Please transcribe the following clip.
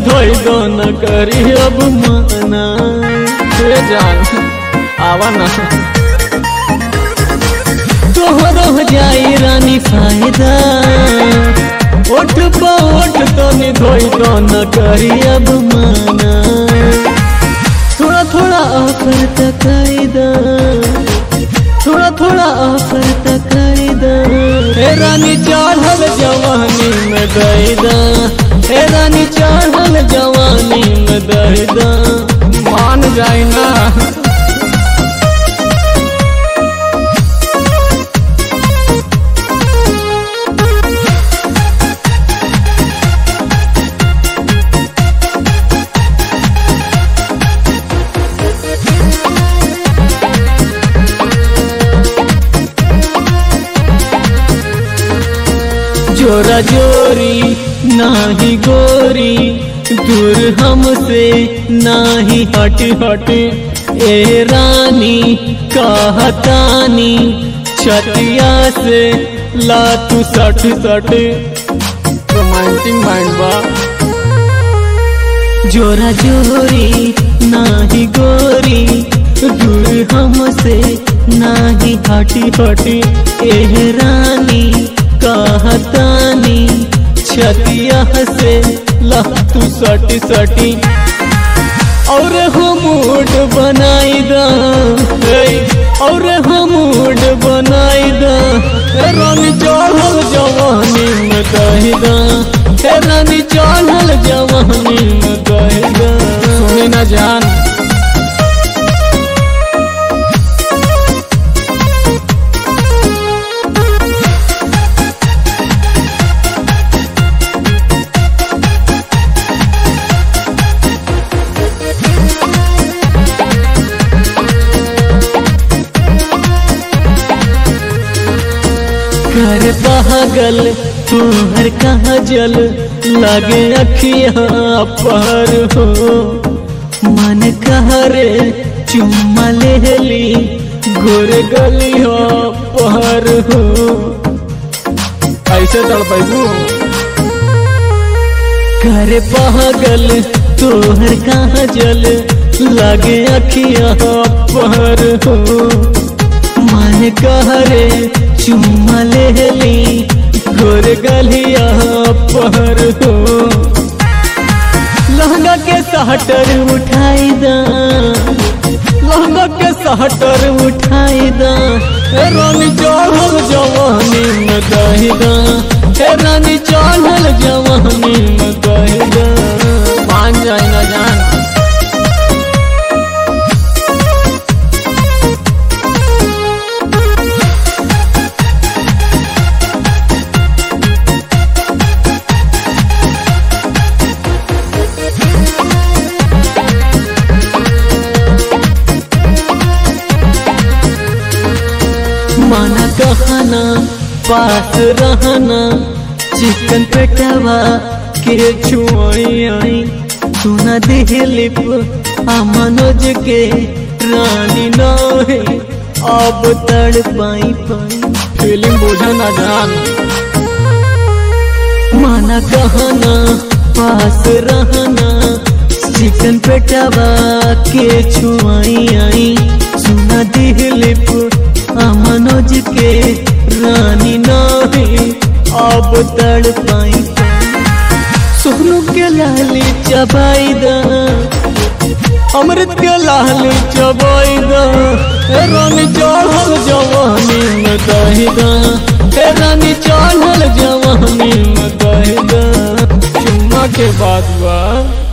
धोई दो न करी अब माना हे जान आवा ना तोहरो हो जाई रानी फायदा ओठ पा ओठ तो नि धोई दो न करी अब माना थोड़ा थोड़ा ऑफर तकायदा थोड़ा थोड़ा ऑफर तकायदा हे रानी चढ़ल जवानी में दैदा हे रानी चढ़ल जवानी में दैदा मान जाए ना जोरा जोरी नाही गोरी दूर हमसे नाही हट हट ए रानी कहतानी छतिया से ला तू सठ सठ रोमांटिक माइंड बा जोरा जोरी नाही गोरी दूर हमसे नाही हटी हटी एह रानी कहतानी छतिया से लहतू सटी सटी और हम मूड बनाई दा हे, और हम मूड बनाई दा हे रानी चढ़ल जवानी में कही दा हे रानी चढ़ल जवानी में कही दा सुनी ना जान कर पागल तुहर कहाँ जल लगे अखिया पर हो मन कहरे चुम्मा ले ली गोर गलिया पर हो ऐसे तड़पू कर पागल तोहर कहाँ जल लगे अखिया पर हो मन कहरे चुम्मा ले ली गोर गलिया पर हो लहंगा के सहटर उठाई दा लहंगा के सहटर उठाई दा हे रानी चढ़ल जवानी में दही दा हे रानी चढ़ल जवानी में दही दा मान जाए ना जान माना कहना पास रहना चिकन पेटवा के छुआई आई सुना दिलिप आ मनोज के रानी नहे अब तड़ पाई पाई फीलिंग बोझा ना जान माना कहना पास रहना चिकन पेटवा के छुआई आई सुना दिलिप आ मनोज के रानी नाही अब तड़ पाई सोनू के लाली चबाई दा अमृत के लाली चबाई दा हे रानी चढ़ल जवानी में दही दा हे रानी चढ़ल जवानी में दही दा चुम्मा के बाद बा